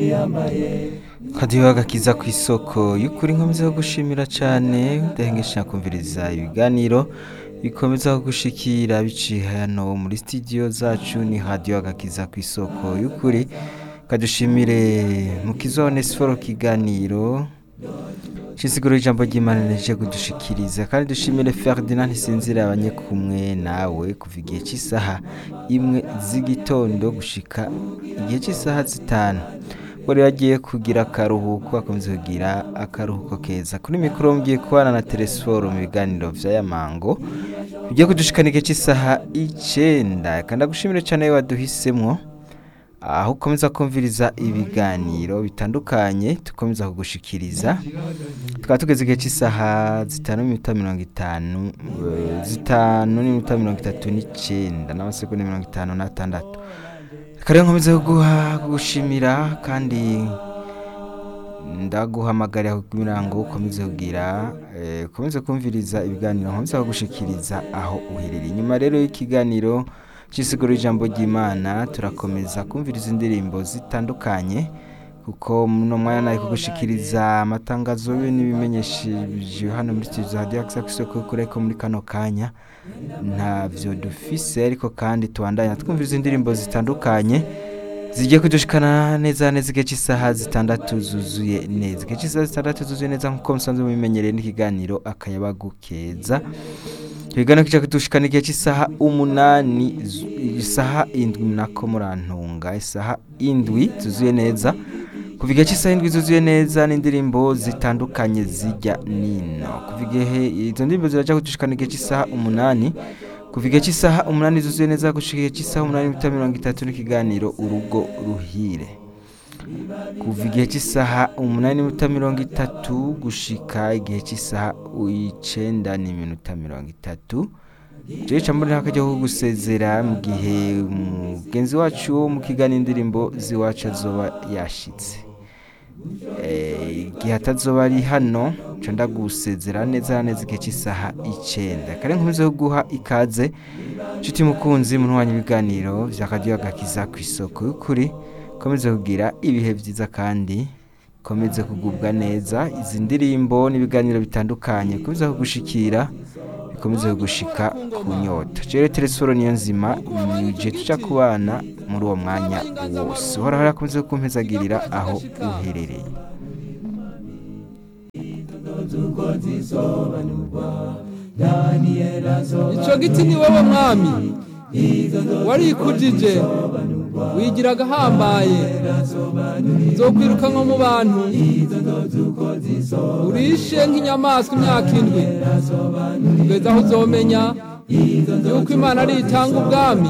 kadiho agakiza ku isoko y'ukuri nkomeza yo gushimira cyane udahengesha kumviriza ibiganiro bikomeza gushikira biciye hano muri studio zacu ni radio agakiza ku isoko y'ukuri kadushimire mu kizone siporo kiganiro Shisiguro ijambo ry'Imana rije kudushikiriza kandi dushimire Ferdinand Sinzira abanye kumwe nawe kuva igihe cy'isaha imwe z'igitondo gushika igihe cy'isaha zitanu buri yagiye kugira akaruhuko akomeza kugira akaruhuko keza kuri mikoro mgiye kubana na telesforo mu biganiro vy'aya mango bigiye kudushikana igihe cy'isaha icenda kandi agushimire cyane waduhisemwo aho ukomeza kumviriza ibiganiro bitandukanye tukomeza kugushikiriza tukaba tugeze igihe cy'isaha zitanu n'iminota mirongo itanu eh, zitanu n'iminota mirongo itatu n'icenda n'amasegonda mirongo itanu n'atandatu kare nkomeza kuguha kugushimira kandi ndaguhamagarira kugira ngo ukomeze kugira eh, ukomeze kumviriza ibiganiro nkomeza kugushikiriza aho uherereye inyuma rero y'ikiganiro cy'isiguro ijambo ry'imana turakomeza kumviriza indirimbo zitandukanye kuko muno mwanya nari kugushikiriza amatangazo yo n'ibimenyesheje hano muri studio za Radio Access isoko kure ko muri kano kanya ntavyo dufise ariko kandi tubandanya twumviriza indirimbo zitandukanye zigiye kudushikana neza neza igihe cy'isaha zitandatu zuzuye neza igihe cy'isaha zitandatu zuzuye neza nk'uko musanzwe mubimenyereye n'ikiganiro akayabagu keza ibiganiro kica kudushikana igihe cy'isaha umunani zu- isaha indwi nako murantunga isaha indwi zuzuye neza kuva igihe cy'isaha indwi zuzuye neza n'indirimbo zitandukanye zijya nino kuva igihe izo ndirimbo ziraja kudushikana igihe cy'isaha umunani kuva igihe cy'isaha umunani zuzuye neza gushika igihe cy'isaha umunani n'iminota mirongo itatu n'ikiganiro urugo ruhire kuva igihe cy'isaha umunani n'iminota mirongo itatu gushika igihe cy'isaha icenda n'iminota mirongo itatu jewe ca mbona akajya ko gusezera mu gihe mugenzi wacu wo mu kiganiro indirimbo z'iwacu azoba yashitse Eh, igihe atazoba ari hano ca ndagusezera neza neza igihe cy'isaha icenda kare nkomeze kuguha ikaze nshuti mukunzi munwanya ibiganiro vya radiyo agakiza ku isoko y'ukuri komeze kugira ibihe vyiza kandi komeze kugubwa neza izi ndirimbo n'ibiganiro bitandukanye komeze kugushikira bikomeze kugushika ku nyota jere telesforo niyo nzima nije tuja kubana muri uwo mwanya wose uhoraho yakomeze kumpezagirira aho uherereye ico giti ni wowe mwami warikujije wigira agahambaye nzokwiruka nko mu bantu urishe nk'inyamaswa imyaka indwi kugeza aho uzomenya yuko imana ari itanga ubwami